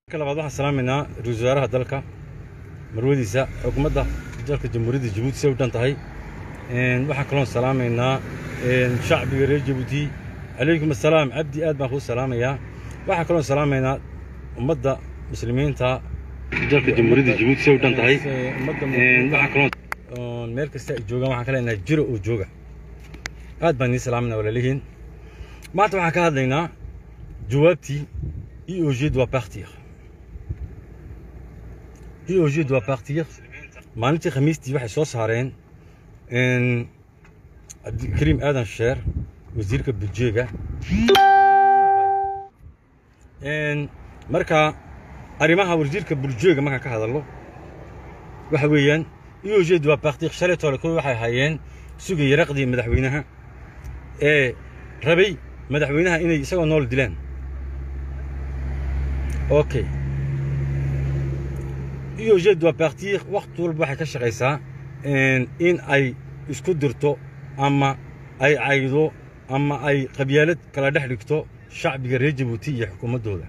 marka labaad waxaan salaamaynaa ra-iisul wasaaraha dalka marwadiisa xukuumadda dalka jamhuuriyadda jabuuti say u dhan tahay waxaan kaloon salaamaynaa shacbiga reer jabuuti calaykum assalaam cabdi aad baan kuu salaamayaa waxaan kaloon salaamaynaa ummadda muslimiinta dalka jamhuuriyadda jabuuti say u dhan tahay waxaan kaloon meel kasta ay joogaan waxaan ka leenahay jiro oo jooga aad baan nii salaamayna walaalihiin maanta waxaan ka hadlaynaa jawaabtii IOG doit partir IOG doit partir maalintii khamiistii waxay soo saareen cabdikariim aadan sheer wasiirka budjeega marka arrimaha wasiirka budjeega markaan ka hadallo waxa weeyaan IOG doit partir shalay toole kuwa waxay hayeen sugaya raqdii madaxweynaha ee rabay madaxweynaha inay isagoo nool dilaan okay IOG doit partir waqti walba waxay ka shaqaysaa in ay isku dirto ama ay caydo ama ay qabyaalad kala dhex dhigto shacbiga reer jabuuti iyo xukuumaddooda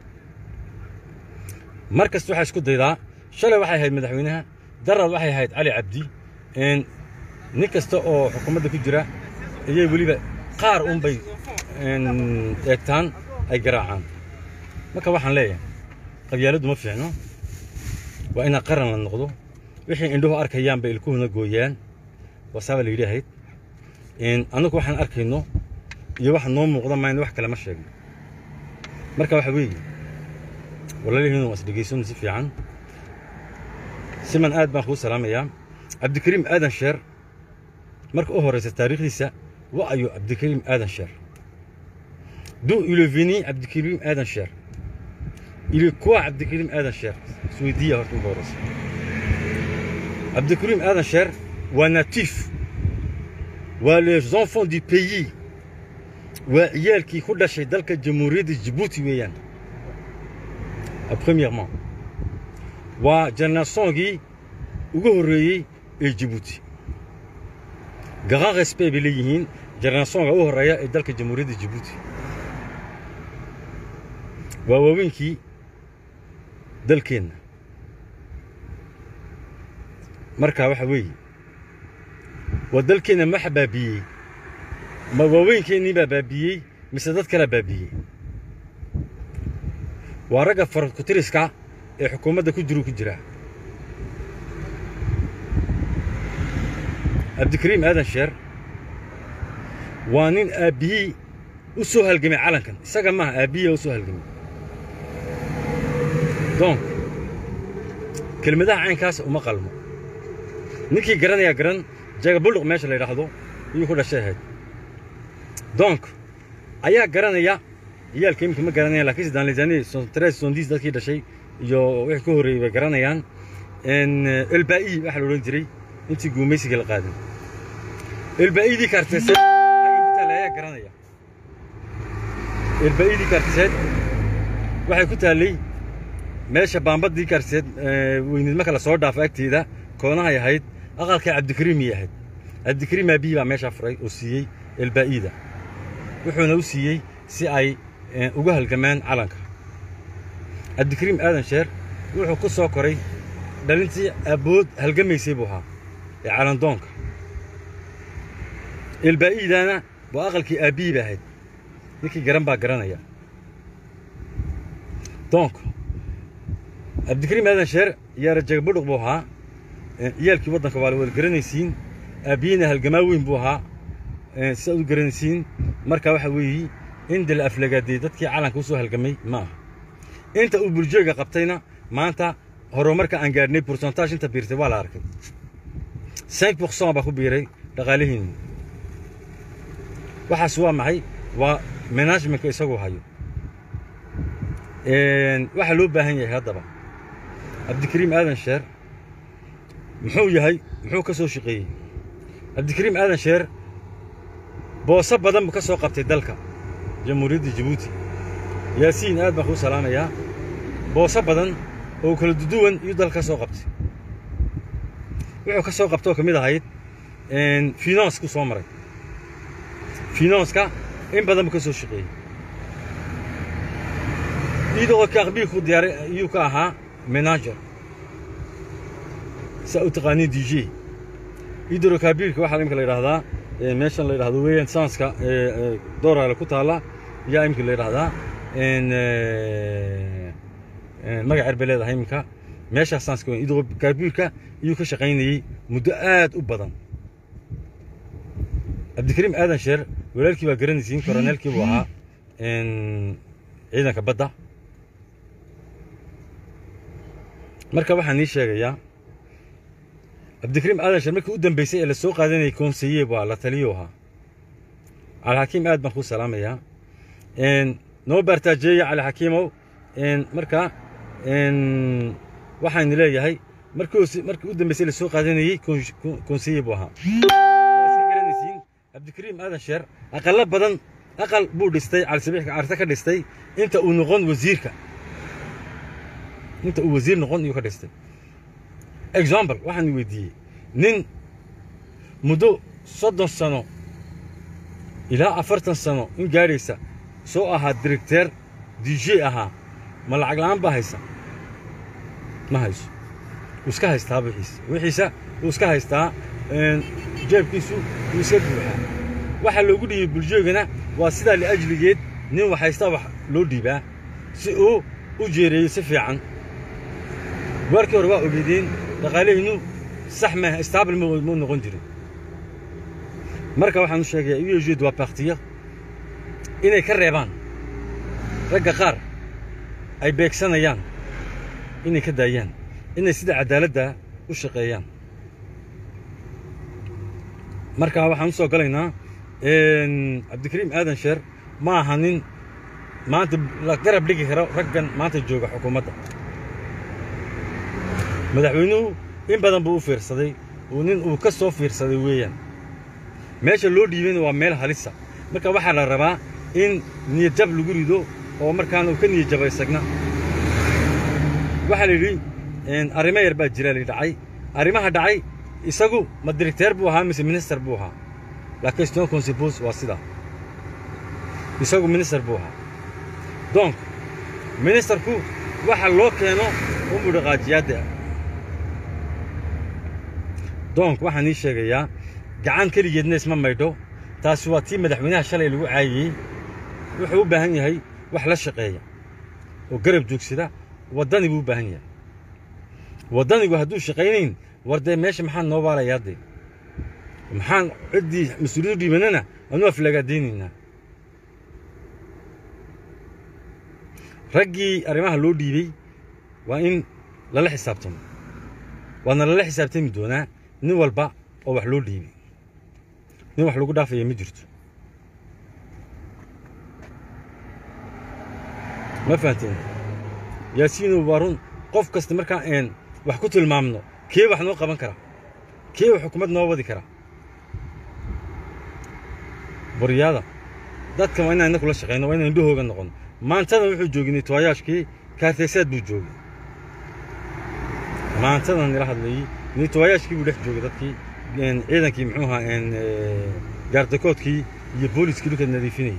mar kasta waxay isku daydaa shalay waxay ahayd madaxweynaha darad waxay ahayd cali cabdi nin kasta oo xukuumadda ku jira ayay weliba qaar unbay eegtaan ay garaacaan marka waxaan leeyahay qabyaaladdu ma fiicno waa inaa qaran la noqdo wixii indhuhu arkayaanba ilkuhuna gooyaan waasaaba la yidhi ahayd annagu waxaan arkayno iyo waxa noo muuqda mayna wax kale ma sheegno marka waxa weeye walaalihiinu waa isdhegaysano si fiican siman aad baan kuu salaamayaa cabdikariim aadan sheer marka u horraysa taariikhdiisa wa ayo cabdikariim aadan sheer d'où il est venu Abdelkrim Adan Cher Il est quoi Abdelkrim Adan Cher Souidia horta ugu horeysa Abdelkrim Adan Cher waa natif waa les enfants du pays waa ciyaalkii ku dhashay dalka jamhuuriyadda Djibouti weeyaan premièrement waa générationkii ugu horreeyey ee Djibouti grand respect bay leeyihiin générationka u horreeya ee dalka jamhuuriyadda Djibouti waa waaweynkii dalkeenna marka waxa weeye waa dalkeenna maxa baabiiyey ma waaweynkeennii baa baabiiyey mise dad kalea baabiiyey waa ragga farakutiriska ee xukuumadda ku jiru ku jiraa cabdikariim aadan sheer waa nin aabbihii u soo halgamay calankan isaga maaha aabbihiia u soo halgamay donc kelmadaha caynkaas uma qalmo ninkii garanayaa garan jagabuluq meesha la yidhaahdo iyuu ku dhashay ahayd donc ayaa garanaya ciyaalka iminka ma garanayaan lakiinse danlezani tres sondis dadkii dhashay iyo wixii ka horreeyey bay garanayaan elba'i waxaa la odhan jiray intii guumaysiga la qaadan elba'idii kaarteeseed xagga ku taallay ayaa garanaya elba'idii kaarteeseed waxay ku taallay meesha baambadii kaarteed weyneed marka la soo dhaafo agteeda koonahay ahayd aqalkay cabdikariimii ahayd cabdikariim aabihii baa meeshaa furay oo siiyey elbaa'ida wuxuuna u siiyey si ay uga halgamaan calanka cabdikariim aadan sheer wuxuu ku soo koray dhalintii abood halgamaysay buu ahaa ee calandoonka elbaa'iidana waa aqalkii aabbihii ba ahayd ninkii garan baa garanaya donc cabdikariim aadan sheer yaara jagabudhuq buu ahaa ciyaalkii waddanka waa la wada garanaysiin aabbiyina halgamaa weyn buu ahaa sidaad u garanaysiin marka waxa weeye inda la aflagaadiyey dadkii calanka u soo halgamay ma aha inta uu buljeega qabtayna maanta horumarka aan gaadhnay pourcentage inta biirtay waa la arkay cinq pourcent baa ku biiray dhaqaalihiinni waxaas waa maxay waa managementka isagoo hayo waxaa loo baahan yahay haddaba cabdikariim aadan sheer muxuu yahay muxuu ka soo shaqeeyey cabdikariim aadan sheer booso badan buu ka soo qabtay dalka jamhuuriyadda jabuuti yaasiin aad baan kuu salaamayaa booso badan oo kala duduwan iyuu dalka ka soo qabtay wuxuu ka soo qabtoo ka mid ahayd financku soo maray finanska in badan buu ka soo shaqeeyey hydrocarbure diyaar iyuu ka ahaa manager saa u taqaaniin d j hydrocarbireka waxaa imika la yidhahdaa meeshan la yidhahdo weeyaan sanska dooraale ku taalla yaa imika la yidhahdaa magac er bay leedahay iminka meeshaa sanska weyn hydrocarbireka iyuu ka shaqaynayey muddo aad u badan cabdikariim aadan sheer walaalkii baa garanaysiin koroneelkii buu ahaa ciidanka badda marka waxaan nii sheegayaa cabdikariim aadan sheer markii u dambeysay ee la soo qaadanayay konseye waa la taliyo ahaa calixakiim aad baan kuu salaamayaa noo baartaajeeya calixakiimow marka waxaan leeyahay markii markii u dambeysay la soo qaadanayey konseye buu ahaa cabdikariim aadan sheer aqallo badan aqal buu dhistay calisabiixka carta ka dhistay inta uu noqon wasiirka inta uu wasiir noqon iyuu ka dhistay example waxaan weydiiyey nin muddo soddon sano ilaa afartan sano in gaadhaysa soo ahaa directeer d j ahaa ma lacag la'aan baa haysa ma hayso wuu iska haystaa wixiisa wixiisa wuu iska haystaa jeebkiisu wuu iska buuxaa waxaa loogu dhiibay bulshoogana waa sidaa liajligeed nin wax haystaa wax loo dhiibaa si uu u jeereeyo si fiican waarkii hore waa ogeydeen dhaqaalehinu sax maaha istaabl muu noqon jirin marka waxaan u sheegayaa ujeed waa baktiya inay ka reebaan ragga qaar ay beegsanayaan inay ka daayaan inay sida caddaaladda u shaqeeyaan marka waxaan u soo galaynaa cabdikariim aadan sheer ma aha nin maanta la garab dhigi karo raggan maanta jooga xukuumadda madaxweynuhu in badan buu u fiirsaday uu nin uu ka soo fiirsaday weeyaan meesha loo dhiibayna waa meel halisa marka waxaa la rabaa in niyadjab lagu rido oo markaana uu ka niyadjaba isagna waxaa la yidhi arrimo yar baa jira la dhacay arrimaha dhacay isagu ma directeer buu ahaa mise minister buu ahaa la question qu'on se pose waa sidaa isagu minister buu ahaa donc ministerku waxa loo keeno unbuu dhaqaajiyaadda donc waxaan ii sheegayaa gacan keligeedna isma maydho taasi waa tii madaxweynaha shalay lagu caayiyey wuxuu u baahan yahay wax la shaqeeya oo garab joogsada waddani buu u baahan yahay waddanigu hadduu shaqaynayn war dee meesha maxaan noo baalayaa dee maxaan ciddii mas-uuliyadu dhiibanana anu aflagaadaynaynaa raggii arrimaha loo dhiibey waa in lala xisaabtamo waana lala xisaabtami doonaa nin walba oo wax loo dhiibay nin wax lagu dhaafaya ma jirto ma fahanteen yaasiinow waa run qof kasta markaa een wax ku tilmaamno kee wax noo qaban kara kee wax xukuumad noo wadi kara boryaada dadka waa inaan inna kula shaqayno waa inaan indhahooga noqono maantadan wuxuu joogay nitwaayaashkii kaartaysaad buu joogay maantadan nila hadlayey nitwaayaashkii buu dhex joogay dadkii ciidankii muxuu ahaa gaardakoodkii iyo booliskii dhulka nadiifinayay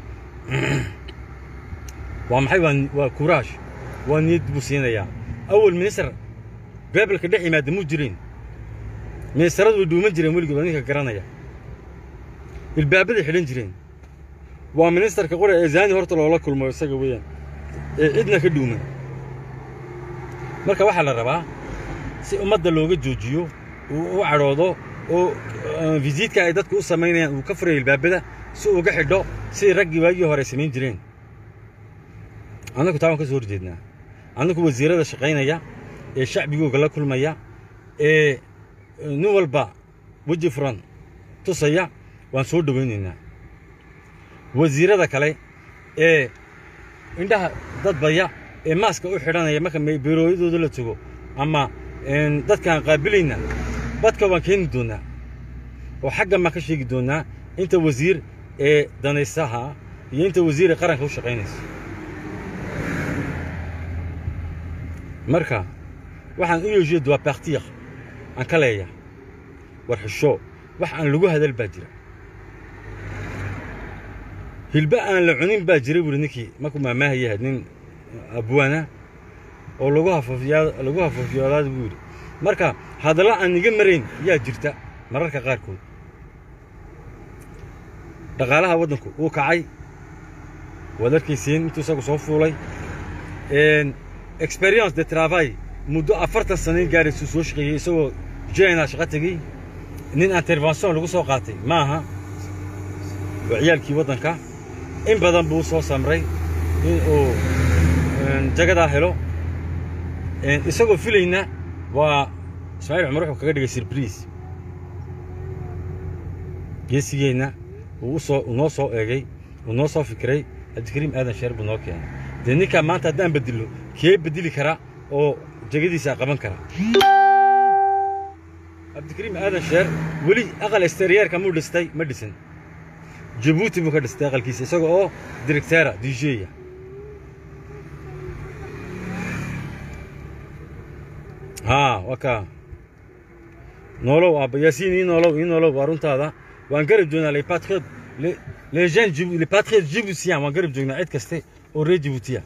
waa maxay waa waa kuraash waa niyad buu siinayaa awal minister beebelka dhex yimaada muu jireen ministaradu way dhuuman jireen weligood waa ninka garanaya ilbaabaday xidhan jireen waa ministerka qore ee zaani horta loola kulmo isaga weeyaan ee cidna ka dhuuman marka waxaa la rabaa si ummadda looga joojiyo uu u cadhoodo oo visiitka ay dadku u samaynayaan uu ka furayo ilbaabada si uga xidho sidii raggii waagii hore ay samayn jireen annagu taa waan ka soo horjeednaa annagu wasiirada shaqaynaya ee shacbigooga la kulmaya ee nin walba weji furan tusaya waan soo dhowaynaynaa wasiirada kale ee indhaha dadbaya ee maaska u xidhanaya marka beerooyadooda la tago ama dadkaan qaabilayna badka waan keeni doonnaa oo xaggan baan ka sheegi doonnaa inta wasiir ee danaysaha iyo inta wasiir ee qaranka u shaqaynaysa marka waxaan u yeeshiyo waa bakhtiiq aan ka leeya war xisho wax aan lagu hadal baa jira hilba aan la cunin baa jira buuri ninkii markuu maamaahayahay nin abwaana oo lagu hafafiyaa lagu hafafiyoodaad buu yidhi marka hadalla aan iga marayn yaa jirta mararka qaarkood dhaqaalaha waddanku wuu kacay waad arkaysiin intuu isagu soo fuulay experience de travail muddo afartan sanayn gaaraysuu soo shaqeeyey isagoo jena shaqo tegey nin intervention lagu soo qaatay ma aha waa ciyaalkii waddanka in badan buu soo samray in uu jagadaa helo isagoo filayna waa ismaaciil cumar wuxuu kaga dhigay sirbriis geesigeenna uu usoo uu noo soo eegay uu noo soo fikiray cabdikariim aadan sheer buu noo keenay dee ninkaa maanta haddaan bedilo kee bedeli kara oo jegadiisa qaban kara cabdikariim aadan sheer weli aqal exteriyeerka muu dhistay ma dhisin jabuuti buu ka dhistay aqalkiisa isaga oo directeera djeya haa waa kaa noolow aabba yaasiin ii noolow ii noolow waa runtaada waan garab joognaa les patriotes les jeunes les patriotes djiboutiens waan garab joognaa cid kaste oo reer djibuutiya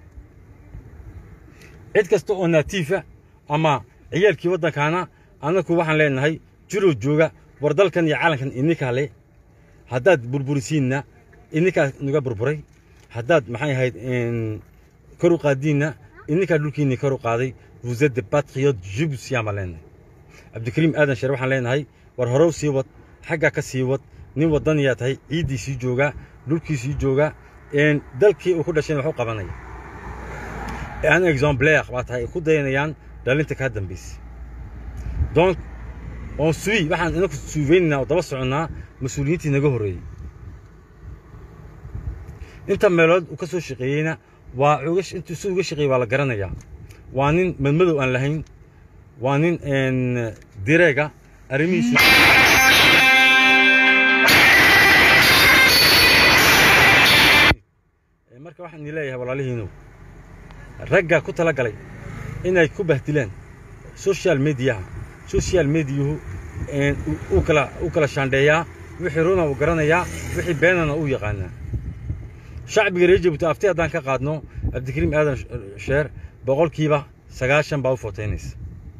cid kasta oo naatiifa ama ciyaalkii waddankaana annaku waxaan leenahay jirow jooga war dalkan iyo calankan ininkaa le haddaad burburisiinna ininkaa naga burburay haddaad maxay ahayd kor u qaadiinna ininkaa dhulkiinni kor u qaaday vous êtes des patriotes djiboutiens baan leenahay cabdikariim aadan sheer waxaan leenahay war horow sii wad xaggaa ka sii wad nin waddaniyaa tahay ciiddii sii joogaa dhulkii sii joogaa dalkii uu ku dhashayna wax u qabanaya un exemplaire baa tahay ay ku dayanayaan dhalinta kaa dambaysay donc on suit waxaan inaku suufeynaynaa oo daba soconnaa mas-uuliyiintii naga horreeyey inta meelood uu ka soo shaqeeyeyna waa intuu si uga shaqeeyey waa la garanayaa waa nin madmadow aan lahayn waa nin direega arrimihiisu marka waxaan idin leeyahay walaalihiinow ragga ku tala galay inay ku bahdilaan social mediaha social mediahu uu kala u kala shaandheeyaa wixii runa uu garanayaa wixii beenana uu yaqaanaa shacbiga reer jabuuti afti haddaan ka qaadno cabdikariim aadan sheer boqolkiiba sagaashan baa u footaynaysa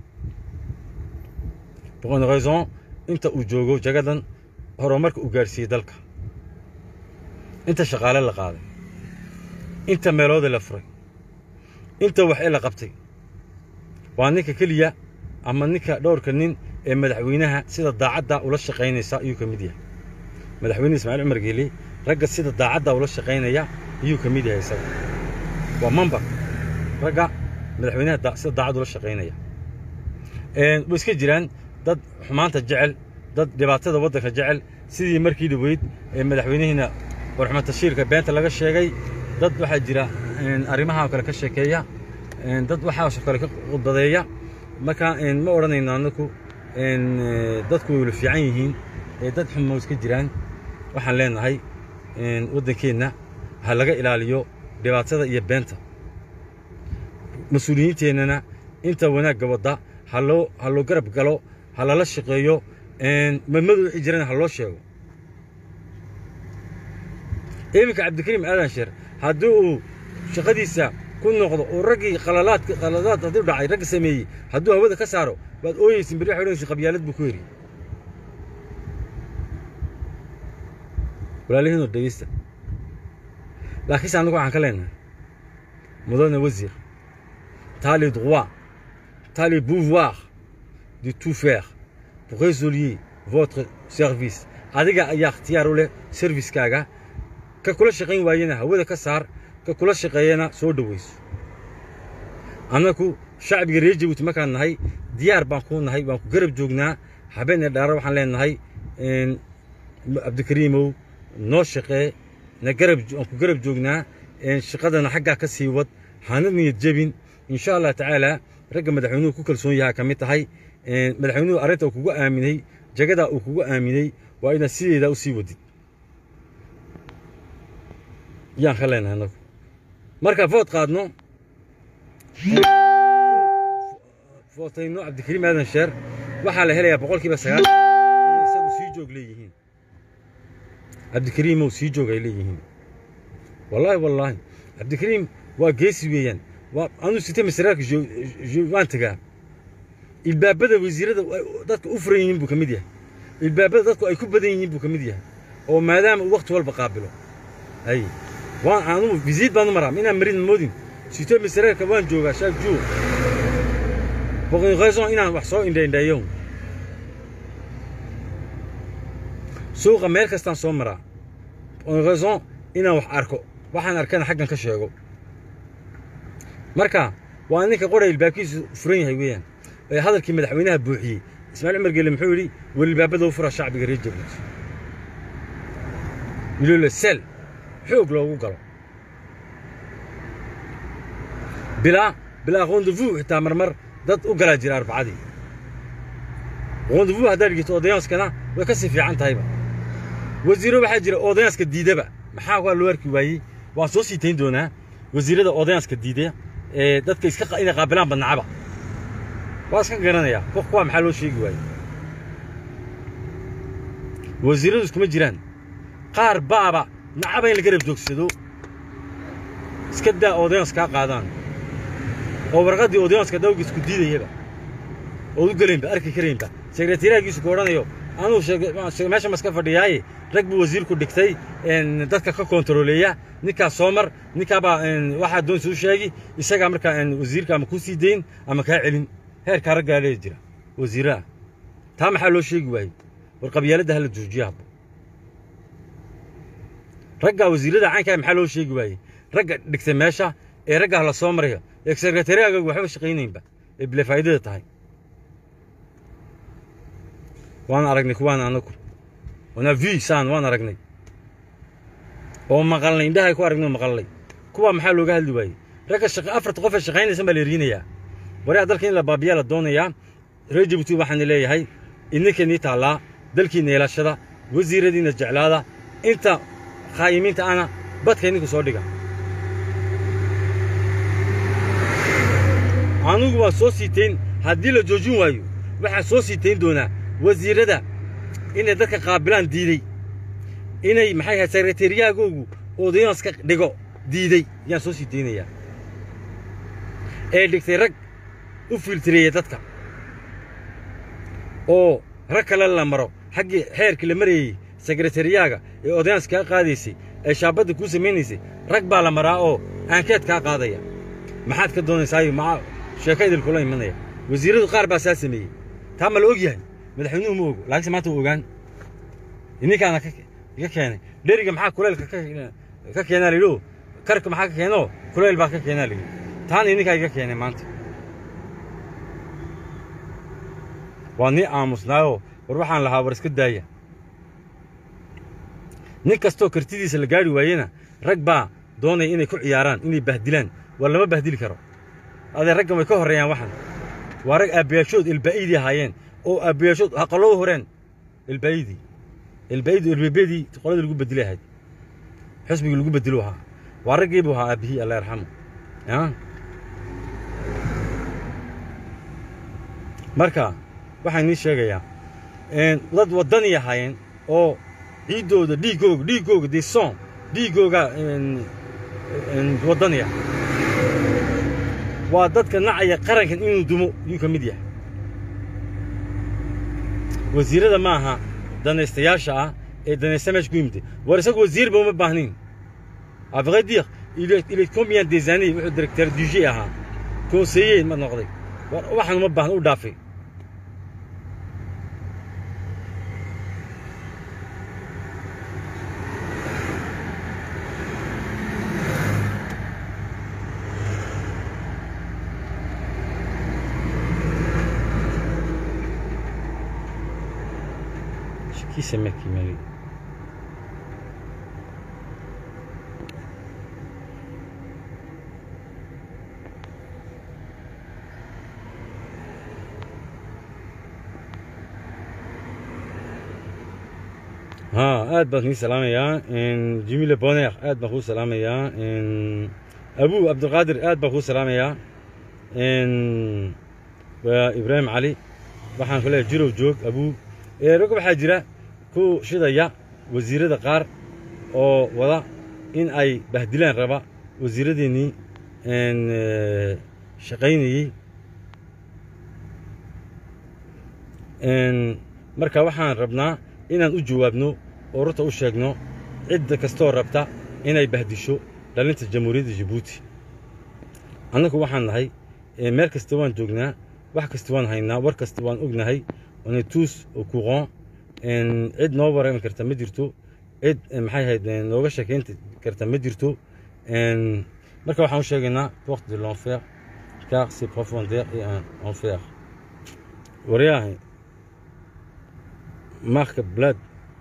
boqon raison inta uu joogo jagadan horumarka uu gaarsiiyey dalka inta shaqaale la qaaday inta meelooda la furay inta wax ee la qabtay waa ninka keliya ama ninka dhowrka nin ee madaxweynaha sida daacadda ula shaqaynaysa ayuu ka mid yahay madaxweyne ismaaciil cumar geeli ragga sida daacadda ula shaqaynaya ayuu ka mid yahay isaga waa mambar ragga madaxweynaha sida daacad ula shaqaynaya way iska jiraan dad xumaanta jecel dad dhibaatada waddanka jecel sidii markii dhaweyd ee madaxweynihiina warxumed tashiirka beenta laga sheegay dad waxaa jira arrimaha kale ka sheekeeya dad waxaasoo kale ka khudbadeeya marka ma odhanayno annaku dadku way wala fiican yihiin dad xumo iska jiraan waxaan leenahay waddankeenna ha laga ilaaliyo dhibaatada iyo beenta mas-uuliyiinteennana inta wanaagga wadda ha loo ha loo garab galo ha lala shaqeeyo madmadu wixii jirana ha loo sheego iminka cabdikariim aadan sheer haddii uu shaqadiisa ku noqdo oo raggii qalalaadka qaladaad haddii dhacay ragga sameeyey hadduu hawada ka saaro waad ooyeysin beri waxay odhanaysin qabyaalad buu ku heri walaalihiinoo dhegeysta laakiinse annagu waxaan ka leenahay mudane wasiir t'as le droit t'as le pouvoir de tout faire pour résolver votre service adiga ayaa ikhtiyaar u leh serviskaaga ka kula shaqayn waayena hawada ka saar ka kula shaqeeyana soo dhowayso annaku shacbiga reer jabuuti markaan nahay diyaar baan kuu nahay waan ku garab joognaa habeen ee dhaara waxaan leenahay cabdikariimow noo shaqee na garab waan ku garab joognaa shaqadana xaggaa ka sii wad hana niyad jebin insha allah tacaala ragga madaxweynuhu ku kalsoon yahaa ka mid tahay madaxweynuhu arrinta uu kugu aaminay jagadaa uu kugu aaminay waa inaad sideedaa u sii wadid yaan ka leenahay annagu marka food qaadno footayno cabdikariim aadan sheer waxaa la helayaa boqolkiiba sagaal inay isagu sii joog leeyihiin cabdikariimow sii joog ay leeyihiin wallaahi wallaahi cabdikariim waa geesi weeyaan waa anuu sitay masaraarka waan tagaa ilbaabada wasiirada dadka u furan yihiin buu ka mid yahay ilbaabada dadku ay ku badan yihiin buu ka mid yahay oo maadaama uu waqti walba qaabilo hay waan anugu visiit baan u maraa inaan marin moodin sitay masaraarka waan joogaa shaak juu boqon raison inaan wax soo indhaindhayo suuqa meel kastaan soo maraa boqon raison inaan wax arko waxaan arkana xaggan ka sheego marka waa ninka qoray ilbaabkiisu furan yahay weeyaan ee hadalkii madaxweynaha buuxiyey ismaaciil cumar gelle muxuu yidhi welilbaabada u fura shacbiga reer jabuuti milole sel xoog loogu galo bilaa bilaa rendezvous xitaa marmar dad u galaa jira arbacadii rendezvous haddaad dhigito odayaanskana way ka sii fiican tahayba wasiiro waxaa jira odayaanska diidaba maxaa waa loo arki waayey waan soo sii tayn doonaa wasiirada odayaanska diidaya ee dadka iska inay qaabilaan badnacaba waa iska garanayaa kuwa maxaa loo sheegi waayey wasiiradu iskuma jiraan qaar baaba nacaba in laga rab joogsado iska daa odayaans kaa qaadaan oo warqaddii odayaanska dawga isku diidayaba ood u gelaynba arki karaynba sekretariyaagiisu ku odhanayo anuu meesha maska fadhiyaaye rag buu wasiirku dhigtay dadka ka kontaroleeya ninkaas soo mar ninkaabaa waxaa doonaysa u sheegi isagaa markaa wasiirka ama kuu sii dayn ama kaa celin heerkaa raggaa lee jira wasiiraha taa maxaa loo sheegi waayey war qabyaaladda hala joojiya habbo raggaa wasiirada caynkaa maxaa loo sheegi waayey ragga dhigtay meesha ee raggaa la soo marayo ee sekretariyaaga waxba shaqaynaynba ee bile faa'idada tahay waan aragnay kuwaan anagu wana v saan waan aragnay oo maqalnay indhahay ku aragnay oo maqalnay kuwa maxaa looga hadli waayey ragga shaqa afarta qof ee shaqaynaysan baa la erinayaa waraa dalka in la baabiyaa la doonayaa reer jabuuti waxaana leeyahay idinkainii taallaa dalkiinna yeelashada wasiiradiinna jeclaada inta khaayimiinta ana badka idinku soo dhiga anugu waan soo siitayn haddii la joojin waayo waxaan soo siitayn doonaa wasiirada inay dadka qaabilaan diidey inay maxay ahayd sekretariyagoogu odayaanska dhigo diidey yaan soo sii daynayaa ee dhigtay rag u filtireeya dadka oo rag kale la maro xaggii xeerkii la marayey sekretariyaaga ee odayaanska kaa qaadaysay ee shaabadda kuu samaynaysay rag baa la maraa oo aankeed kaa qaadaya maxaad ka doonaysaayo maa sheeka idilkula imanaya wasiirradu qaar baa saa sameeyey taa ma la og yahay madaxweynuhu ma ogo laakiinse maanta u ogaan ininkaana iga keenay dheriga maxaa kuleylka ka keenaa layidhi karka maxaa ka keenoo kuleyl baa ka keenaa layidhi taana ininkaa iga keenay maanta waa nii aamusnaayoo war waxaan lahaa war iska daaya nin kastoo kartidiisa la gaari waayena rag baa doonaya inay ku ciyaaraan inay bahdilaan war lama bahdili karo adee raggan way ka horreeyaan waxan waa rag aabbayaashood ilbaa'idii ahaayeen oo aabbayaashood haqaloo horeen ilbaa'idii ilbaa'idii ilbeebedii qoladii lagu bedeli ahayd xisbigii lagu bedelu ahaa waa raggii buu ahaa aabbihii allah yarxamu marka waxaan idiin sheegayaa dad waddanii ahaayeen oo ciiddooda dhiiggooga dhiiggooga dison dhiiggooga waddaniya waa dadka nacaya qarankan inuu dumo yuu ka mid yahay wasiirrada ma aha danaystayaasha ah ee danaysta meesha ku yimid war isagu wasiirba uma baahnayn à vrai dire il est, il est combien des années wuxuu directeur du G ahaa conseiller ma noqday waxaan uma baahna u dhaafay Qui c'est mec qui m'a vu ها aad baan kii salaamayaa jimile boneer aad baan kuu salaamayaa abu cabdiqaadir aad baan kuu salaamayaa waa ibraahim cali waxaan ku leeyahay jirow joog abu rog waxaa jira ku shidaya wasiirrada qaar oo wada in ay bahdilaan raba wasiirradeennii een, eh, shaqaynayey Een, marka waxaan rabnaa inaan u jawaabno oo runta u sheegno cidda kastoo rabta inay bahdisho dhalinta jamhuuriyadda jabuuti annagu waxaan nahay eh, meel kasta waan joognaa wax kasta waan haynaa war kasta waan ognahay on est tous au courant Een, cid noo warami karta ma jirto cid eh, maxay ahayd eh, nooga sheekayn karta ma jirto Een, marka waxaan u sheegaynaa porte de l'enfer car c'est profondeur et un enfer waryahay marka blad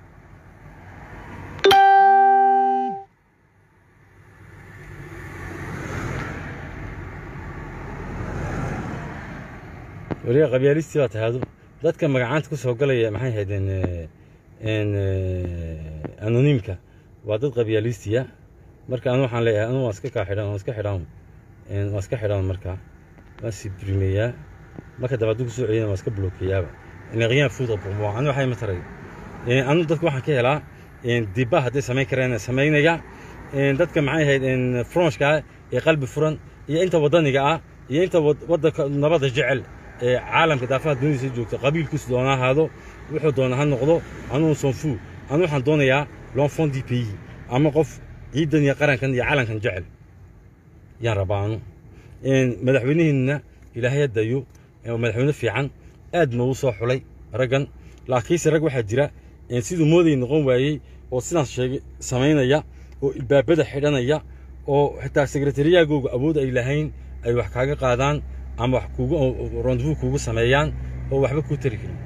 wariya qabyaalistii baa tahado dadka magacaanta ku soo galaya maxay ahaydeen n anoniimka waa dad qabyaalistiya marka anu waxaan leeyahay anu waan iska kaa xidhan waan iska xidhan Een, waan iska xidhan marka waan sibrimeeyaa marka dambe hadduu kusoo celiyana waan iska blokeeyaaba ina rien foutre pour moi anu waxay ma taray Een, anu dadka waxaan ka helaa een, dibba hadday samayn kareen samaynaya Een, dadka maxay ahayd een, franchka ah ee qalbi furan iyo inta wadaniga ah iyo inta wad- wadanka nabadda jecel ee caalamka daafaha duniyadiisa joogta qabiilkiisu doona ahaado wuxuu doona ha noqdo anugu sonfu anu waxaan doonayaa l'enfant du pays ama qof ciidan iyo qarankan iyo calankan jecel yaan rabaa anu Een, madaxweynihiinna ilaahay ha dayo ee madaxweyne fiican aad noogu soo xulay raggan laakiinse rag waxaa jira een, siduu mooday noqon waayey oo sidaas sheegay samaynaya oo ilbaabada xidhanaya oo xitaa sekretariyagooga awood ay lahayn ay wax kaaga qaadaan ama wax kugu rendezvous kugu sameeyaan oo waxba kuu tari karin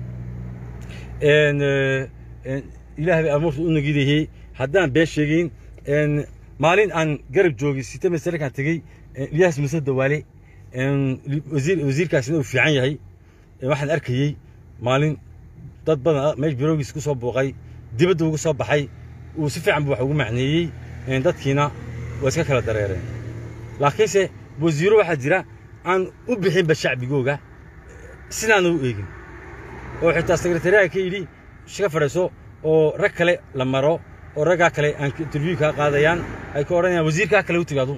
Een, eh, een, ilaahay bay amuurta u nagidayey haddaan been sheegayn een, maalin aan garab joogay sita masarkaan tegey een, ilyaas muse dawaale een, li- wasiir wasiirkaasina uu fiican yahay een, waxaan arkayey maalin dad badan meesh biroogiis ku soo buuqay dibadda uga soo baxay uu si fiican buu wax ugu macneeyey een, dadkiina waa iska kala dareereen laakiinse wasiiro waxaa jira aan u bixinba shacbigooga sidaana u eegin oo xitaa sekretariyaha ka yidhi iska fadhiiso oo rag kale la maro oo raggaa kale aan interview kaa qaadayaan ay ka odhanayaan wasiirkaa kale u tigaado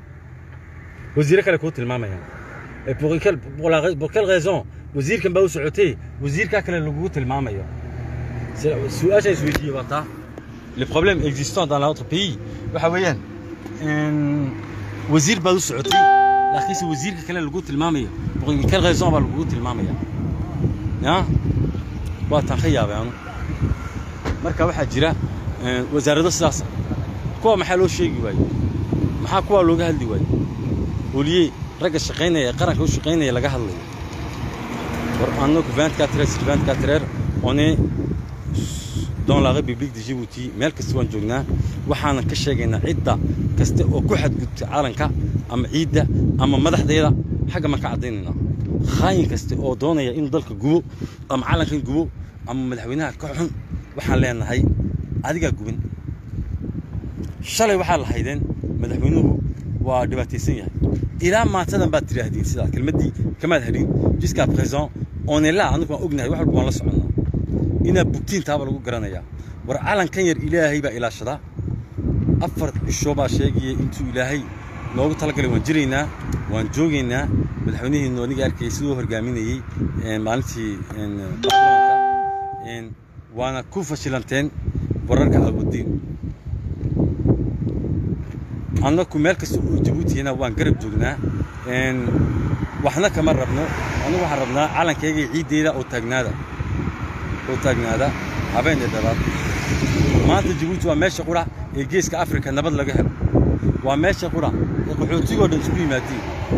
wasiiro kale kuu tilmaamayaan Et pour quelle, pour, la, pour quelle raison wasiirkan baa u socotay wasiirkaa kale lagugu tilmaamayo C'est- su-aasha isweydiiye waa taa le problème existant dans notre pays waxa weeyaan een, wasiir baad u socotay laakiinse wasiirka kale lagu tilmaamayo pour quelle raison baa lagugu tilmaamaya ya waa taan ka yaabay anu marka waxaa jira een, wasaarado sidaasa kuwa maxaa loo sheegi waaye maxaa kuwaa looga hadli waaye oliye ragga shaqaynaya ee qaranka u shaqaynaya laga hadlayo war annagu 24 heures sur 24 heures on est dans la république de Djibouti meel kasta waan joognaa waxaanan ka sheegaynaa cidda kasta oo ku xadgudubta calanka ama ciidda ama madaxdeeda xagga maan ka caddaynaynaa khaayin kasta oo doonaya inuu dalka gubo ama calankan gubo ama madaxweynaha ka xun waxaan leenahay adigaa gubin shalay waxaa lahaydeen madaxweynuhu waa dhibaataysan yahay ilaa maantadan baad tidhaahdeen sidaa kelmaddii kamaad hadhin jusqu'à présent on est là anigu waan ognahay wax walba waan la soconnaa inaad bugtiin taaba lagu garanayaa war calankan yar ilaahay baa ilaashadaa afar cisho baa sheegaya intuu ilaahay noogu talagalay waan jiraynaa waan joogaynaa madaxweynihiinu aniga arkayay siduu hogaaminayey een, maalintii een, baarlamaanka een, waana ku fashilanteen wararka awoodiin annaku meel kasta oo jabuutina waan garab joognaa een, waxna kama rabno anigu waxaan rabnaa calankayga iyo ciiddeyda oo taagnaada oo taagnaada habeen iyo dhalaad maanta jabuuti waa meesha qura ee geeska afrika nabad laga helo waa meesha qura ee qaxootigoo dhan isugu yimaadiin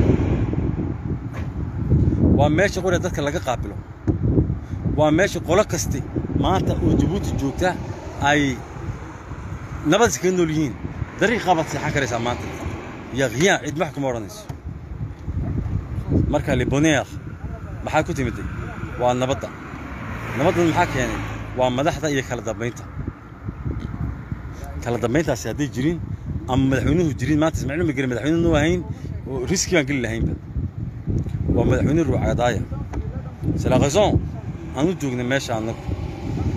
waa meesha qura ee dadka laga qaabilo waa meesha qolo kaste maanta oo jabuuti joogta ay nabad iskaga nool yihiin dariiqaa baad seexan karaysaa maanta iyo khiyaan cid wax kuma odhanayso marka liboneer maxaa ku timiday waa nabadda nabaddan maxaa keenay waa madaxda iyo kala dambaynta kala dambayntaasi hadday jirin ama madaxweynuhu jirin maanta ismaaciil magere madaxweyne noo ahayn oo riski baan geli lahaynba waa madaxweyne ruucadaaya c'est la raison aanu joogna meesha annagu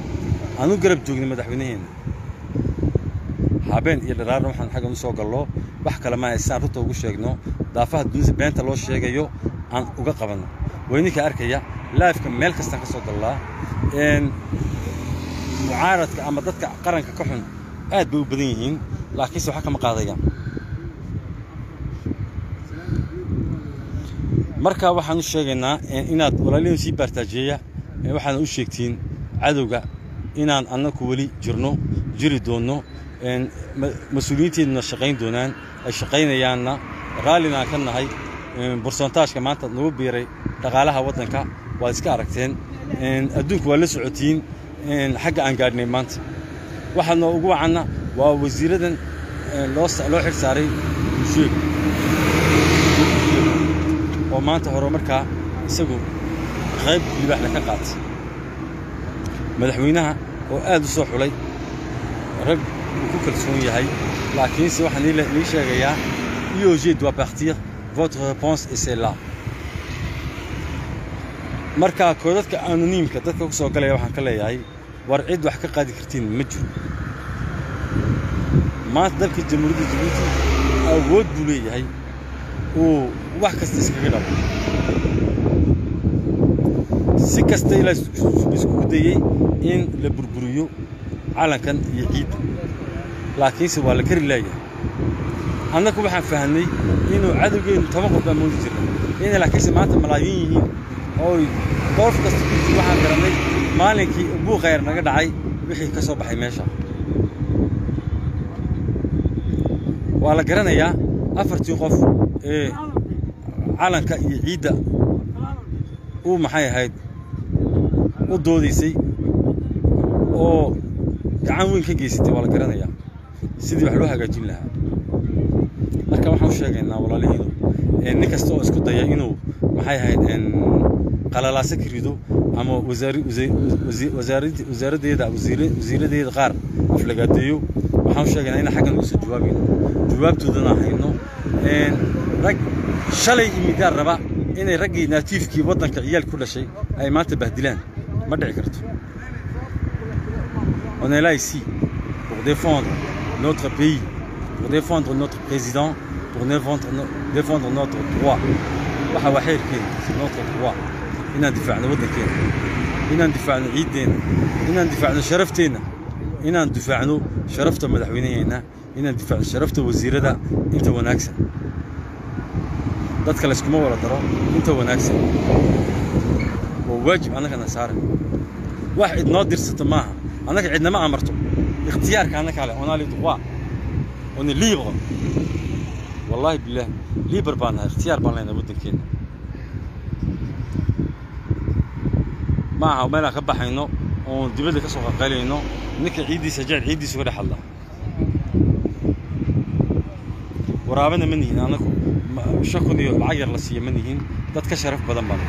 aanu garab joogna madaxweynaheena habeen iyo dharaarna waxaan xaggan u soo gallo wax kale ma haysaan runta ugu sheegno daafaha dunida beenta loo sheegayo aan uga qabanno way ninka arkaya laifka meel kastaan ka soo dallaa mucaaradka ama dadka qaranka ka xun aad bay u badan yihiin laakiinse waxa kama qaadayaan marka waxaan u sheegaynaa inaad walaalihin sii baartaajeeya waxaana u sheegtiin cadowga inaan annaku weli jirno jiri doonno mas-uuliyiinteeduna shaqayn doonaan ay shaqaynayaanna raallina aan ka nahay borsontaajka maanta nagu biiray dhaqaalaha waddanka waad iska aragteen adduunku waa la socotiin xagga aan gaadhnay maanta waxaadna ugu wacanna waa wasiiradan loo xil saaray sheeg oo maanta hore markaa isagu qayb libaaxna ka qaatay madaxweynaha oo aad u soo xulay rag uu ku kalsoon yahay laakiinse waxaan nii sheegayaa IOG doit partir votre réponse est celle-là marka koodadka anoniimka dadka ku soo galaya waxaan ka leeyahay war cid wax ka qaadi kartiin ma jiro maanta dalka jamhuuriyadda jabuuti awood buu leeyahay uu wax kasta iskaga dhabo si kasta ilaa iskugu dayey in la burburiyo calankan iyo ciidda laakiinse waa la kari laayahay annagu waxaan fahamnay inuu cadowgeennu toban qof baa moodi jirna inay laakiinse maanta malaayiin yihiin ooy goof kasta ku jir waxaan garannay maalinkii buuqayar naga dhacay wixii ka soo baxay meesha waa la garanayaa afartii qof ee calanka iyo ciidda uu maxay ahayd u doodaysay oo gacan weyn ka geysatay waa la garanayaa sidii wax loo hagaajin lahaa marka waxaan u sheegaynaa walaalihiinu nin kasta oo isku daya inuu maxay ahayd qalalaaso ka rido ama wasaaraddeeda wasiiradeeda qaar aflagaadeeyo waxaan u sheegaynaa inaan xaggan uga soo jawaabayno jawaabtoodana hayno rag shalay imidaan raba inay raggii naatiifkii waddanka ciyaal ku dhashay ay maanta bahdilaan ma dhici karto on est là ici pour défendre notre pays pour défendre notre président pour défendre, défendre notre droit waxa waa xeerkeena c'est notre droit inaan difaacno waddankeena inaan difaacno ciiddeenna inaan difaacno sharafteenna inaan difaacno sharafta madaxweynaheenna inaan difaacno sharafta wasiirada inta wanaagsan dadka layskuma wada daro inta wanaagsan waa waajib annagana saaran wax cidnoo dirsato maaha annaga cidnama amarto ikhtiyaarka annaka le on a le droit on est libre wallahi billah libre baan nahay ikhtiyaar baan leenahay waddankeenna ma aha meelaan ka baxayno oon dibadda ka soo qaqalayno ninka ciiddiisa jecel ciiddiisa uga dhex hadla waraabana ma nihin annagu shan kun iyo lacag yar la siiya ma nihin dad ka sharaf badan baan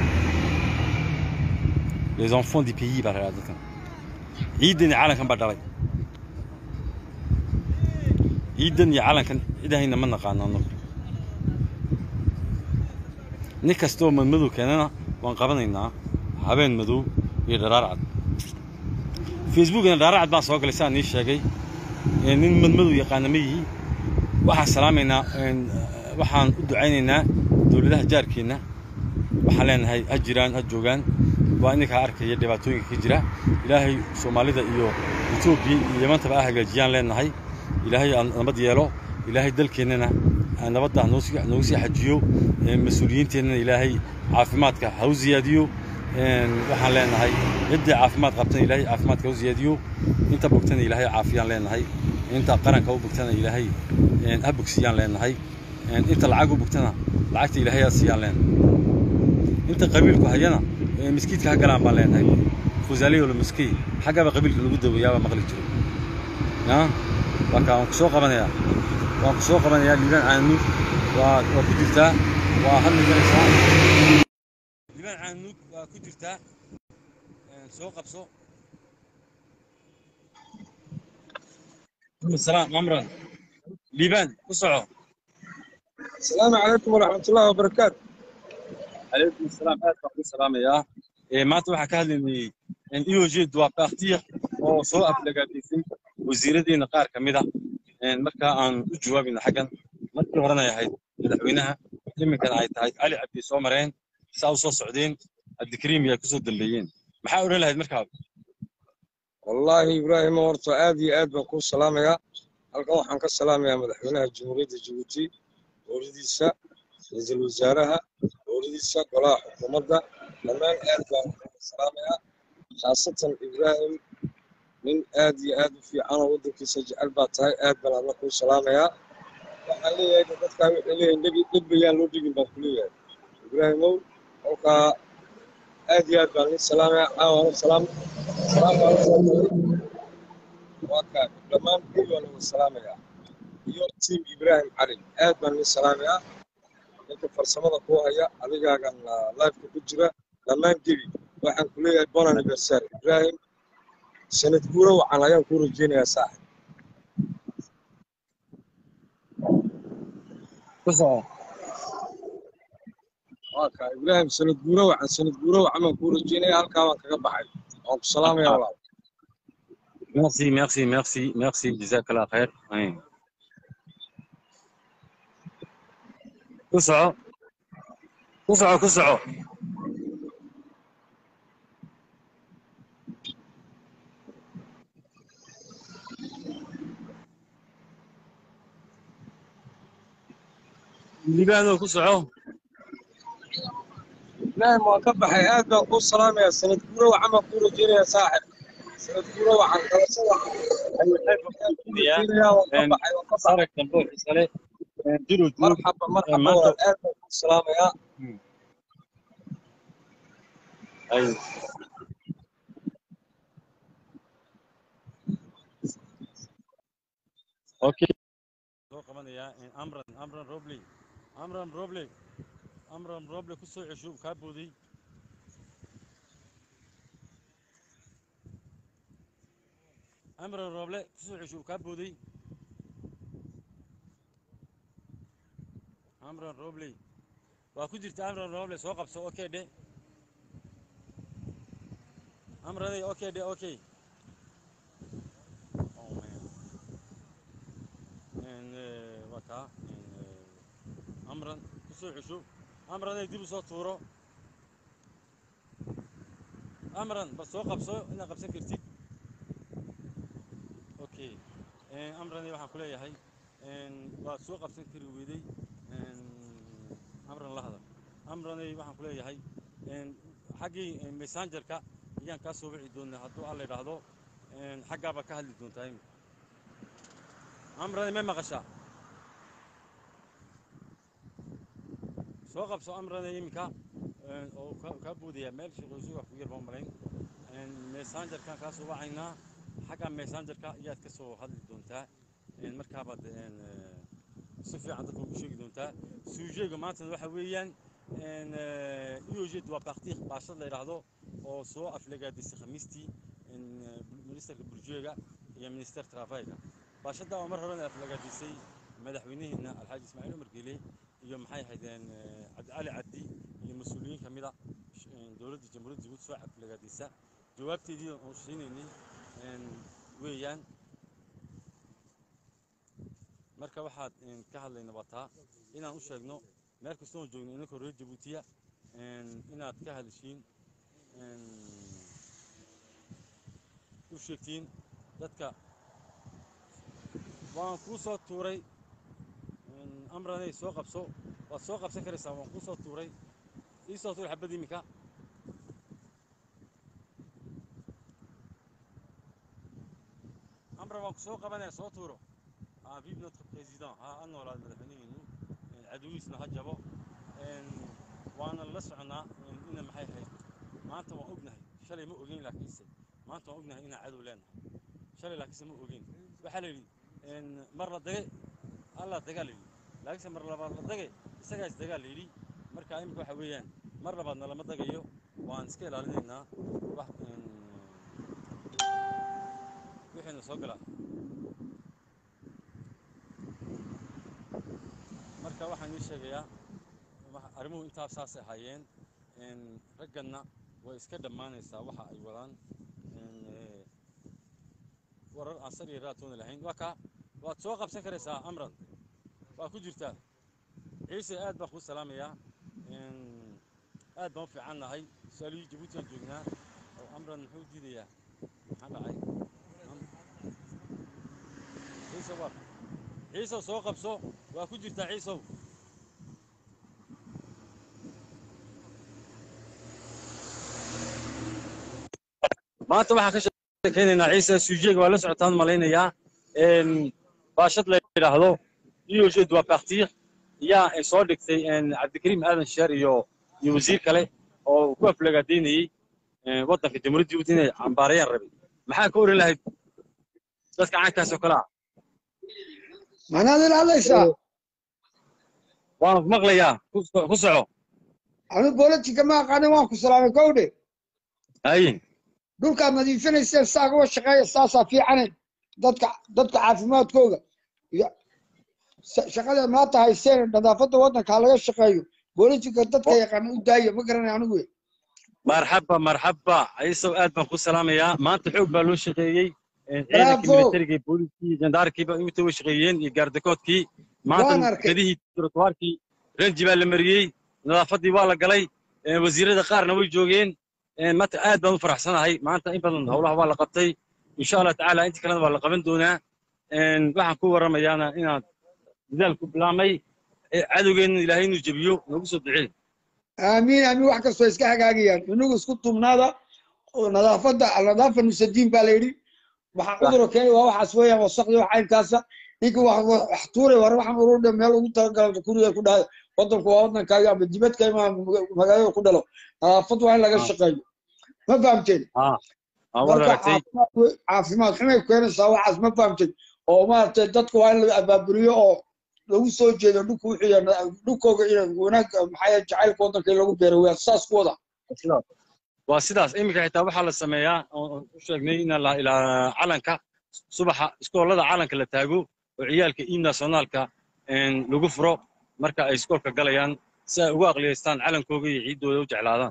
les enfants du pays baa la dadkan ciiddan iyo calankan baa dhalay ciiddan iyo calankan cidahayna ma naqaano annagu nin kastoo madmadow keenana waan qabanaynaa habeen madow iyo dharaar cad facebookna dharaar cad baan soo galay sidaan nii sheegay nin madmadow yaqaana ma yihi waxaan salaamaynaa waxaan u ducaynaynaa dowladaha jaarkeenna waxaan leenahay ha jiraan ha joogaan waa ininkaa arkaya dhibaatooyinka ka jira ilaahay soomaalida iyo etoobiya iyo yamantaba ah hagaajiyaan leenahay ilaahay aan nabad yeelo ilaahay dalkeennana nabadda noogu sii xajiyo mas-uuliyiinteennana ilaahay caafimaadka ha u ziyaadiyo waxaan leenahay ciddii caafimaad qabtana ilaahay caafimaadka ha u ziyaadiyo inta bogtana ilaahay caafiyaan leenahay inta qaranka u bogtana ilaahay ha bogsiyaan leenahay inta lacag u bogtana lacagta ilaahay ha siiyaan leenahay inta qabiilku hayana miskiidka ha galaan baan leenahay fusaaliyo lamaskey xaggaba qabiilka lagu daweeyaaba maqli jiro marka waan ku soo qabanayaa waan ku soo qabanayaa liibaan caanuug waa waa ku jirtaa waa hadli garaysaa liibaan caanuug waa ku jirtaa soo qabso السلام عمران ليبان وصعوا السلام عليكم ورحمة الله وبركاته عليكم السلام أهلا السلام يا إيه ما تروح كهلني إن يوجد دوا بارتير أو سوء أبلغاتيسين وزير دين قار كمدا إن مركا أن جوابنا حقا markii horena ay ahayd madaxweynaha iminkana ay tahay cali cabdi soo mareen saa u soo socdeen cabdikariim ay kusoo dambeeyeen maxaa odhan lahayd markaa wallaahi ibraahimo horta aad iyo aad baan kuu salaamayaa halkan waxaan ka salaamayaa madaxweynaha jamhuuriyadda jabuuti dowladiisa ra-iisul wasaaraha dowladiisa golaha xukuumadda dhammaan aad baan ugu salaamayaa khaasatan ibraahim nin aad iyo aad u fiican oo waddankiisa jecel baa tahay aad baan adna kuu salaamayaa waxaan leeyahay dadkaa waxay leeyahay nebi dhib bayaan loo dhigin baan ku leeyahay ibraahimow kolkaa aad iyo aad baan nin salaamayaa caawana salaam salaam baan u soo galay waa kaa dhammaan guri baan ugu salaamayaa iyo tiim ibraahim cali aad baan nin salaamayaa ninka farsamada kuu haya adigaagan lifeka ku jira dhammaan gebi waxaan ku leeyahay bon anniversary ibraahim sanad guuro wacan ayaan kuu rajeynayaa saaxib waa kaa ibraahim sanad guuro wacan sanad guuro wacan baan kuu rajeynayaa halkaa baan kaga baxay waan ku salaamaya walaal merci merci merci merci jazakallah khair Ayn. ku soco ku soco ku soco libaano ku soco ibraahim waan ka baxay aad baan kuu salaamayaa sanad guuro wacan baan kuu rajeynayaa saaxib sanad guuro wacan qalasho wacan ayaan kuu rajeynayaa waan ka baxay waan ka baxay arag dambe oo xiisa leh jiro joog marxaba marxaba maanta- walaal aad baan kuu salaamayaa ay okay soo qabanayaa amran amran robley amran robley amran robley ku soo cesho kaa booday amran roble ku soo cesho kaa booday amran robley waa ku jirta amran roble soo qabso okay dhe amranay okay dhe okay oh man and uh, waa kaa and, uh, amran ku soo cesho amranay dib u soo tuuro amran bal soo qabso inaad qabsan kartid okay Eh, amranay waxaan ku leeyahay en, waad soo qabsan kari weyday en, amran la hadal amranay waxaan ku leeyahay en, xaggii eh, messengerka ayaan kaa soo wici doonaa hadduu alla idhaahdo en, xaggaabaa ka hadli doontaa imika amranay may maqashaa soo qabso amranay iminka en, oo ka- kaa boodaya meel shaqoosi wax ku yar baan malayn En, messengerkaan kaa soo wacaynaa xagga messengerka ayaad ka soo hadli doontaa En, markaabaad en, eh, si fiican dadka ugu sheegi doontaa suujeyga maantana waxa weeyaan en, eh, uojet waa baktiik baashad la yidhaahdo oo soo aflagaadisay khamiistii en, eh, ministerka burjeega iyo minister trafayga baashadda oo mar horena aflagaadisay madaxweynihiina alxaaji ismaaciil umar geele iyo maxay ahaydeen eh, cabdi cali cabdi iyo mas-uuliyiin ka mida sh- en, dowladda jamhuuriyadda jabuuti soo aflagaadisa jawaabteedii oo siinaynay en, weeyaan marka waxaad en, ka hadlayna waa taa inaan u sheegno meel kasta oo joogno inankoo reer jabuutiya en, inaad ka hadashiin en, u sheegtiin dadka waan kuu soo tuuray en, amranay soo qabso waad soo qabsan karaysaa waan kuu soo tuuray ii soo tuur xabad iminka amran waan ku soo qabanaya soo tuuro ah vive notre président ha ha noolaad madaxweynihiinu en, cadowiisna ha jabo en, waana la soconaa en, ina maxay ahayd maanta waan ognahay shalay ma ogeyn laakiinse maanta waan ognahay inaan cadow leenahay shalay laakiinse ma ogeyn waxaa la yidhi en, mar la dage alla dagaa la yidhi laakiinse mar labaad la dage isagaa is dagaa la yidhi marka imika waxa weeyaan mar labaadna lama dagayo waan iska ilaalinaynaa wax en, wixiina soo gala marka waxaan ii sheegayaa wax- arrimuhu intaas saasay ahaayeen en, ragganna way iska dhammaanaysaa waxa ay wadaan en, eh, warar aan sar iyo raatoona lahayn waa kaa waad soo qabsan karaysaa amran waa ku jirtaa ciise aad baan kuu salaamayaa aad baan u fiican nahay su-aalihii jabuuti aan joognaa oo amran muxuu diidayaa maxaa dhacay ciise waa ciisow soo qabso waa ku jirtaa ciisow maanta waxaan ka sheekaynaynaa ciise sujeega waa la socotaan malaynayaa baashad la yidhaahdo ioje doit partir yaa soo dhigtay cabdikariim aadan sheer iyo iyo wasiir kale oo ku aflagaadaynayey waddanka jamhuuriyadda jabuuti inay cambaarayaan rabay maxaa ka oran lahayd dadka caankaas oo kale ah manaad ila hadlaysaa waan ku maqlayaa ku ku soco anu bolotika ma aqaanin waan ku salaamay kowdhe haye dhulkaad nadiifinayseen saa uga shaqeeya saasaa fiicane dadka dadka caafimaadkooga iyo sa- shaqada maanta hayseen nadaafadda waddanka ha laga shaqeeyo bolotika dadka yaqaana u daaya ma garanay anigu marxaba marxaba ciisow aad baan ku salaamayaa maanta xoog baa loo shaqeeyey ciidankii Bravo. militariga iyo booliskii jandaarkiiba inta way shaqeeyeen iyo gaardakoodkii maanta Waan arkay. kadihii trotuwaarkii renji baa la mariyey nadaafaddii waa la galay eh, wasiirada qaarna way joogeen Eh, maanta aad baan u faraxsanahay maanta in badan howlaha waa la qabtay insha allah tacaala inta kalena waa la qaban doonaa En, waxaan ku warramayaana inaan dadaal ku bilaamay eh, cadowgeenna ilaahay inuu jebiyo noogu soo duceey aamiin aamiin wax kastoo iska hagaagayaan inagu isku tumnaada oo nadaafadda alnadaafa nusadiin baa la yidhi waxaa cuduro keenay waa waxaas weeyaan wasaqdi wax caynkaasa ninka wax wax- wax tuuray war waxaan ururdhe meel ugu talagala kuriga ku dhahay waddanku waa waddankaaga ama dibadka ima magaalada ku dhalo nadaafad waa in laga Ah. shaqeeyo ma fahamteen ah ah, waad marka aragtay caafimaad wey- caafimaad xumay keenaysaa waxaas ma fahamteen oo maaragtay dadka waa in la abaaburiyo oo lagu soo jeedo dhulka wixii yana- dhulkooga iyo wanaag maxaa yeele jacaylka waddanka in lagu beero waa saas ku wada sidaas waa sidaas iminka xitaa waxaa la sameeyaa oo u sheegnay in la ilaa calanka subaxa iskoolada calanka la taago oo ciyaalka im nationaalka lagu furo marka ay iskoolka galayaan si ay ugu aqliyaystaan calankooga iyo ciiddooda u jeclaadaan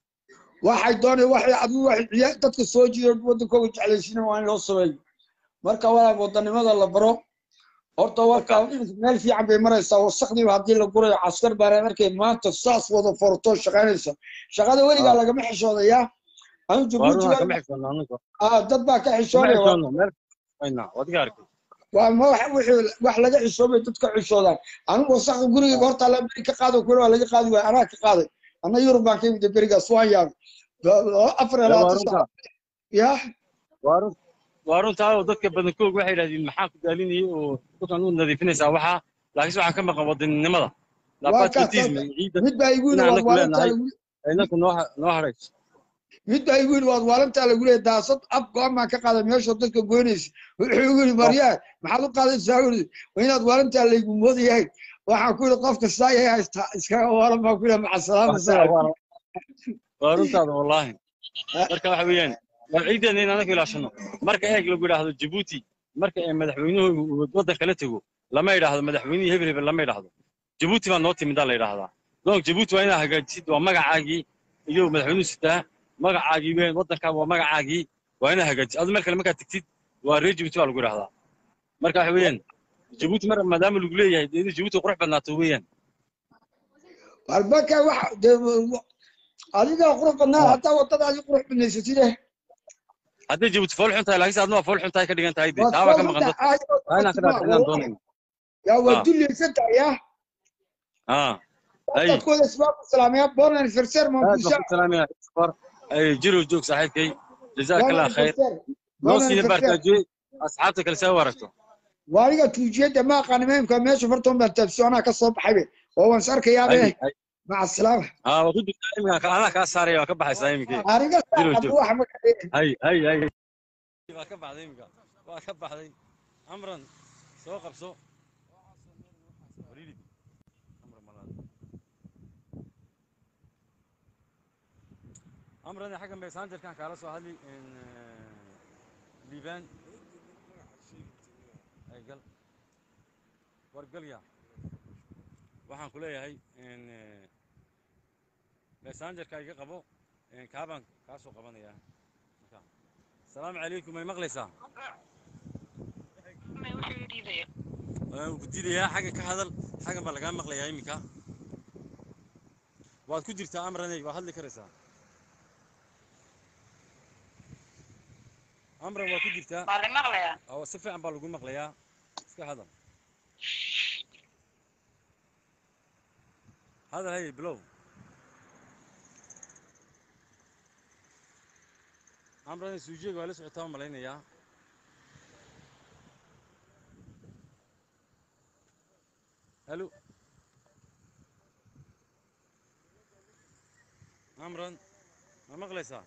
waxay doonay waxay adigu waxay ciyaa- dadka soo jiido waddankooga jeclaysiina waa in loo sameeyo marka walaal waddanimada la baro horta warka meel fiican bay maraysaa wasaqdiiba haddii la gurayo caskar baareen arkay maanta saas wada fortoo shaqaynaysa shaqada weligaa Ah. lagama xishoodayaa anu waa jabuuti runaa waa- kama xigsoonna anaga ah, dad baa ka kama xishoonaya waa- xigsoonna meel ayna waad iga arkay waa ma wax wixii wax laga xishoobay dadka xishoodaan anigu wasaqda gurigayga horta la beri ka qaado kule waa laga qaadi waaya anaa ka qaaday anna yurub baan ka yimid berigaas waan yaabay afar iyo waa labaatan runta saac ya waa run waa runtaa oo dadka badankooga waxay yidhahdeen maxaa ku daalinayay oo dhulkan u nadiifinaysaa waxaa laakiinse waxaa ka maqan wadaninimada waa kaas labatism ciidda mid baa igu yidhi inaan waad anaku waalantaa leenahay lagu inaku noo ha- noo hadhayso mid baa igu yidhi waad waalantaa lagu leeyahay daasad ab go-aan baan ka qaaday meeshoo dadka goynaysa wuxuu igu yidhi maryaa maxaad u qaadaysaa yidhi waa inaad waalantaa laygu moodayahay waxaan ku yidhi qofka saa yahay haysta iskaga waalan baan ku yidhi maca salaama saaxib waa runtaada wallaahi marka waxa weeyaan waa ciideena in anaku ilaashano marka eeg lagu yidhaahdo jabuuti marka ay madaxweynuhu uu waddanka la tego lama yidhaahdo madaxweynihii hebel hebel lama yidhaahdo jabuuti baa noo timidaa la yidhaahdaa donc jabuuti waa inaad hagaajisid waa magacaagii iyo madaxweynuhu sitaa magacaagii weyn waddankaa waa magacaagii waa inaad hagaajisid adu meel kale markaad tegtid waa reer jabuuti baa lagu yidhaahdaa marka waxa weeyaan jabuuti mar maadaama lagu leeyahay dee inay jabuuti qurux badnaato weeyaan marka waxa dee adigaa qurux badnaa hataa wadadaadii qurux badnaysatide hadday jabuuti fool xun tahay laakiinse adna waa fool xun tahay ka dhigan tahay dee waad taa baa ka soo maqan dadka saddex waa inaan ka dhaadhicinaan doonayno yaa waa Ah. dulleysan tahay yaa اه اي dadkooda isbaaku salaamaya bon anniversaire هذا mankusha بخصوص سلام يا اكبر اي جرو جوك صاحبكي جزاك bon الله خير anniversaire bon نوصي anniversaire بارتاجي اصحابتك اللي سووا ورثوا waa aniga tuujiyada ma aqaan imaamka meesha fartoon baan taabsiyo anaa ka soo baxaybe oo waan is arkayaaba اي اي maca asalaama اه وكنت انا كاساري وكبح سايمك aniga Jiro, saaxab jiro. waxa ma kadheen اي اي اي وكبح ذيمك وكبح ذي امرا سوق بسوق امرا حاجه ميسانجر كان كالا سو هذي ان ليفان ay gal war galya waxaan ku leeyahay in messengerka iga qabo kaabaan kaa soo qabanayaa marka asalaamu calaykum may maqlaysaa waan ku dilayaa xagga ka hadal xaggan baa lagaa maqlayaa iminka waad ku jirtaa amraney waad hadli karaysaa amran waa ku jirtaa waa la maqlayaa oo si fiican baa lagu maqlayaa iska hadal hadal hay bilow amran suujeega waa la socotaa u malaynayaa halo amran ma maqlaysaa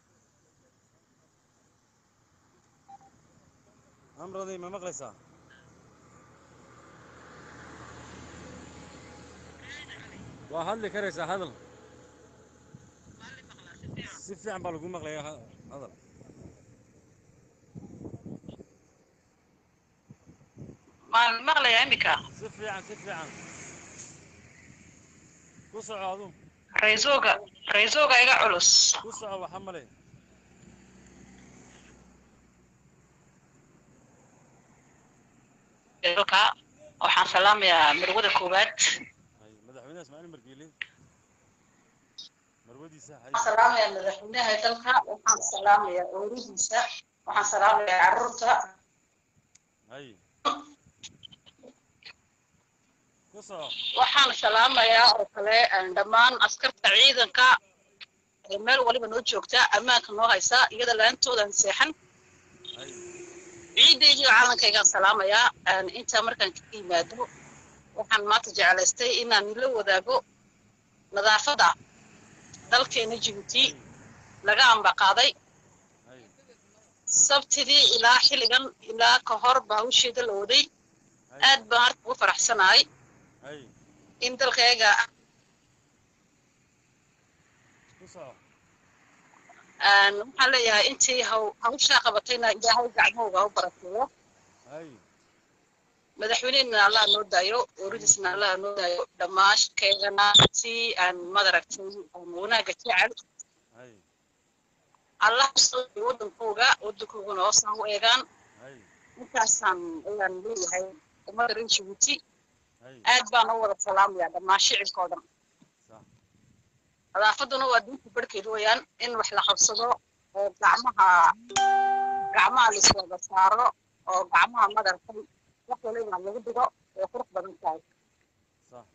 amranay ma maqlaysaa waa hadli karaysaa hadal si fiican baa lagu maqlayaa ha- hadal waa la maqlayaa iminka si fiican si fiican ku soco adu raysuuga raysuuga iga culus ku soco waxa male dalka waxaan salaamayaa marwada koowaad hay madaxweynaha ismaaciil markiile marwadiisa hay waxaan salaamayaa madaxweynaha dalka waxaan salaamayaa ooridiisa waxaan salaamayaa carruurta hay ku soco waxaan salaamayaa oo kale een, dhammaan askarta ciidanka ee meel waliba noo joogta ammaanka noo haysa iyada laantoodan seexan hay ciidaygii caalankaygaan salaamayaa een, intaa markaan ka yimaado waxaan maanta jeclaystay inaan la wadaago nadaafadda dalkeena jibuuti laga ambaqaaday hay sabtidii ilaa xilligan ilaa ka hor baa hawsheeda la waday aad baan harka ugu faraxsanahay hay in dalkayga ku soco aan waxaan leeyahay intii haw hawshaa qabatayna ilaahay gacmahooga ha u barakeeyo hay madaxweynehena allah noo daayo ooridiisna allah noo daayo dhammaan shirkeygana si aan madaragtay aan wanaagga jecel hay allah kusoo wadankooga wadankoogana hoosa u eegaan hay intaasaan ayaan leeyahay ummadda reer jibuuti hay aad baan u wada salaamayaa dhammaan shicibka oo dhan sax nadaafaduna waa diinta barhkeed weeyaan in wax la qabsado oo gacmaha gacmaha laiswada saaro oo gacmaha madarkay wax waliba lagu dhigo way qurux badan tahay sax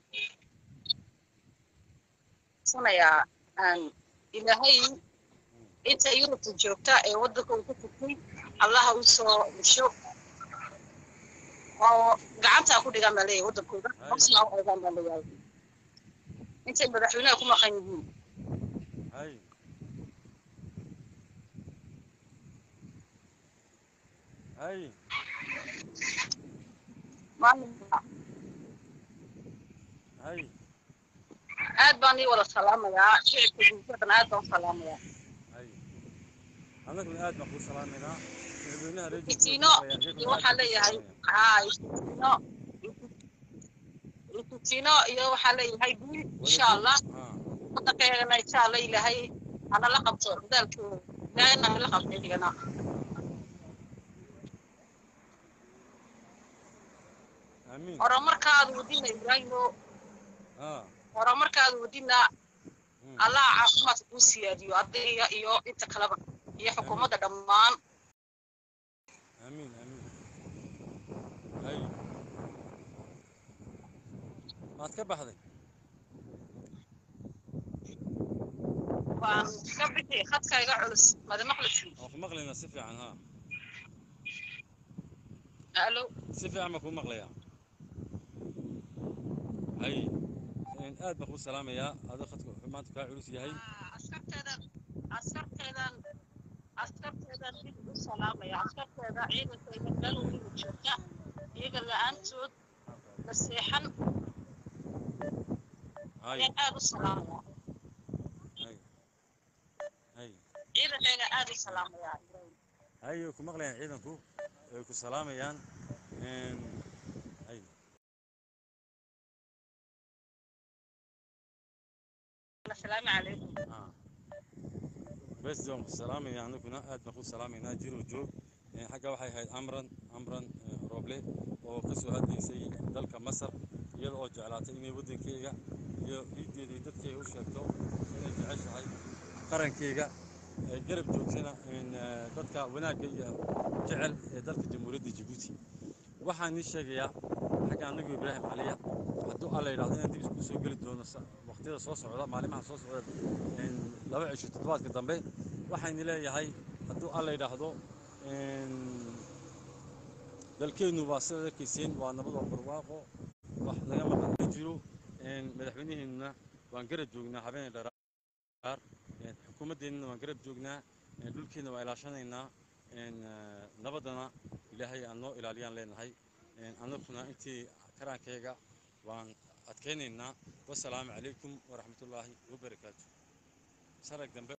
sanayaa aan ilaahay inta yurubta joogta ee waddanka uu ku furtay allaha u soo dhasho oo gacantaa ku dhigaan baa leeyahay waddankooda hoosna u eegaan baa leeyahay intay madaxweynaha ku maqan yihiin hay hay maalinka hay aad baan ii wada salaamayaa shicibka bulshadan aad baan u salaamayaa hay annaguna aad baan kuu salaamaynaa madaxweynaha reer Itino, iyo waxaa leeyahay haa itino itino iyo waxaa leeyahay guul insha allah waddankeegana insha allah ilaahay hana la qabto dadaalkooda ilaahayna hala qabto idigana amiin horumarkaadu wadina ibraahimo ah horumarkaadu wadina mm. allah caafimaadka kuu siyaadiyo adiga iyo inta kaleba iyo xukuumadda dhammaan amiin amiin hay maad ka baxday waan ka bixi khadka iga culus madamaqlisi waan ku maqlaynaa si fiican ha alo si fiican baan kuu maqlayaa hay een, aad baan kuu salaamayaa adoo khadka wuxuu maanta kaa culus yahay askarteedan askarteedan askarteedan dib u salaamaya askarteeda ciidankayga meel weliba joogta iyaga la-aantood la seexan hay ayaan aad u salaamaya hay hay ciidankayga aad u salaamaya hay way ku maqlayaan ciidanku way ku salaamayaan een, hay asalaamu calaykum ah bes waan ku salaamaynaa anaguna aad baan ku salaamaynaa jiro joog Een, xagga waxay ahayd amran amran ee, rooble oo ka soo hadlaysay dalka masar iyada oo jeclaatay inay waddankeyga iyo ciiddeeda iyo dadkeyga u sheegto inay jeceshahay qarankeyga ee garab joogsana dadka wanaagga iyo jecel ee dalka jamhuuriyadda jabuuti waxaan ii sheegayaa xagga annagu ibraahim caliya hadduu alla yidhahdo inaan dib isku soo geli doono waqtiyada soo socda maalimaha soo socda laba cisho toddobaadka dambe waxaynu leeyahay hadduu alla yidhaahdo dalkeennu waa sidaad arkayseen waa nabad oo barwaaqo wax naga maqan ma jiro madaxweynaheennuna waan garab joognaa habeen dharaar xukuumaddeennuna waan garab joognaa dhulkeenna waa ilaashanaynaa nabaddana ilaahay aan noo ilaaliyaan leenahay annaguna intii karaankayga waan adkaynaynaa wasalaamu calaykum waraxmatullaahi wabarakaatu sarag dambe